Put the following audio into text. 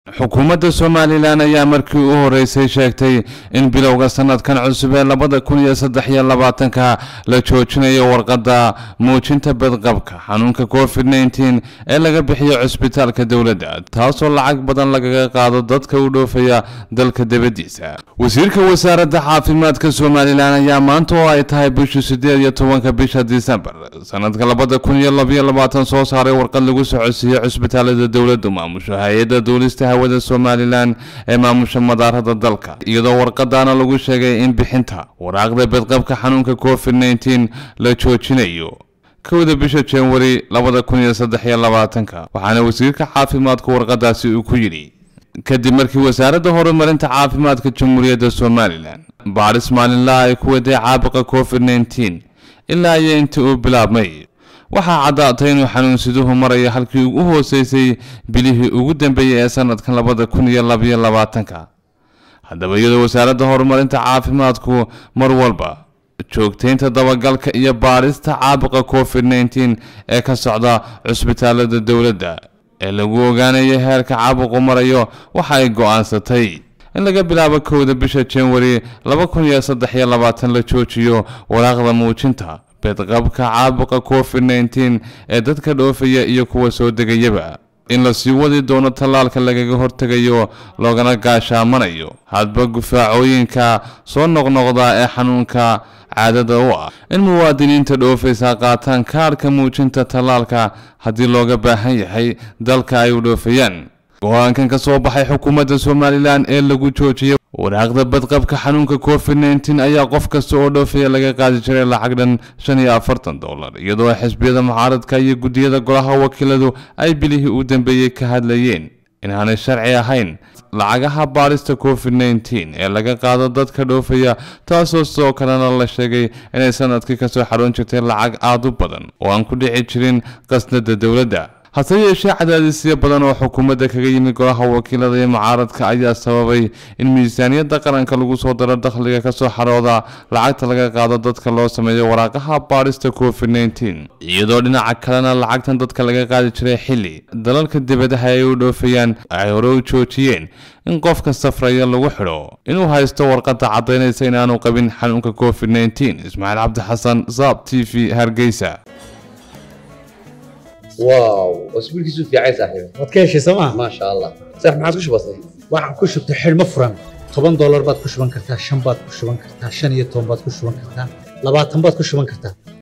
xukuumadda somalilan ayaa markii u horeysay sheegtay in bilowga sanadkan cusub ee labada kun iyo saddex iyo labaatanka la joojinayo warqadda muujinta badqabka xanuunka covid nneteen ee laga bixiyo cusbitaalka dowladda taasoo lacag badan lagaga qaado dadka u dhoofaya dalka dibaddiisa wasiirka wasaaradda caafimaadka somalilan ayaa maanta oo ay tahay bishii sideed iyo tobanka bisha disembar sanadka labada kun iyo labaiyo labaatan soo saaray warqad lagu socodsiiyey cusbitaalada dowladdu maamusho hay-adda duulista hawada somalilan ee maamusha madaarada dalka iyadoo warqadaana lagu sheegay in bixinta waraaqda badqabka xanuunka covid nneteen la joojinayo kowda bisha janwari labada kun iyo saddex iyo labaatanka waxaana wasiirka caafimaadku warqadaasi uu ku yidhi kadib markii wasaaradda horumarinta caafimaadka jamhuuriyadda somalilan baaris maalinlaha ay ku waday caabuqa covid nneteen ilaa iyo intii uu bilaabmay waxaa caddaatay inuu xanuunsiduhu marayo halkii ugu hooseysay bilihii ugu dambeeyey ee sanadkan labada kun iyo labaiyo labaatanka haddaba iyadoo wasaaradda horumarinta caafimaadku mar walba joogtaynta dabagalka iyo baarista caabuqa covid nneteen ee ka socda cusbitaalada dowladda ee lagu ogaanayo heerka caabuqu marayo waxa ay go-aansatay in laga bilaabo kowda bisha janwari laba kun iyo saddex iyo labaatan la joojiyo waraaqda muujinta bedqabka caabuqa covid nneteen ee dadka dhoofaya iyo kuwa soo degayaba in la sii wadi doono tallaalka lagaga hortegayo loogana gaashaamanayo hadba gufaacooyinka soo noqnoqda ee xanuunka caadada u ah in muwaadiniinta dhoofaysa qaataan kaarhka muujinta tallaalka haddii looga baahan yahay dalka ay u dhoofayaan go-aankan ka soo baxay xukuumadda somalilan ee lagu joojiyay waraaqda badqabka xanuunka covid nneteen ayaa qof kasta oo dhoofaya laga qaadi jiray lacag dhan shan iyo afartan dollar iyadoo xisbiyada mucaaradka iyo guddiyada golaha wakiiladu ay bilihii u dambeeyey ka hadlayeen inaanay sharci ahayn lacagaha baarista covid nneteen ee laga qaado dadka dhoofaya taasoo sidoo kalena la sheegay inay sanadkii kasoo xaroon jirtay lacag aada u badan oo aan ku dhici jirin qasnada dowladda hase yeeshee cadaadisyo badan oo xukuumadda kaga yimid golaha wakiilada iyo mucaaradka ayaa sababay in miisaaniyadda qaranka lagu soo daro dakhliga kasoo xarooda lacagta laga qaado dadka loo sameeyo waraaqaha baarista covid nneteen iyadoo dhinaca kalena lacagtan dadka laga qaadi jiray xilli dalalka dibadaha ay u dhoofayaan ay hore u joojiyeen in qofka safraya lagu xidho inuu haysto warqadda caddaynaysa inaanu qabin xanuunka covid nneteen ismaaciil cabdi xasan saab t v hargeysa واو واسبوع كيسو في عايز صاحبي waad ka heshay sooma ما شاء الله صح ما عاد كش بسيط waxaan ku shubtay xidhmo furan toban doolar baad ku shuban kartaa shan baad ku shuban kartaa shan iyo toban baad ku shuban kartaa labaatan baad ku shuban kartaa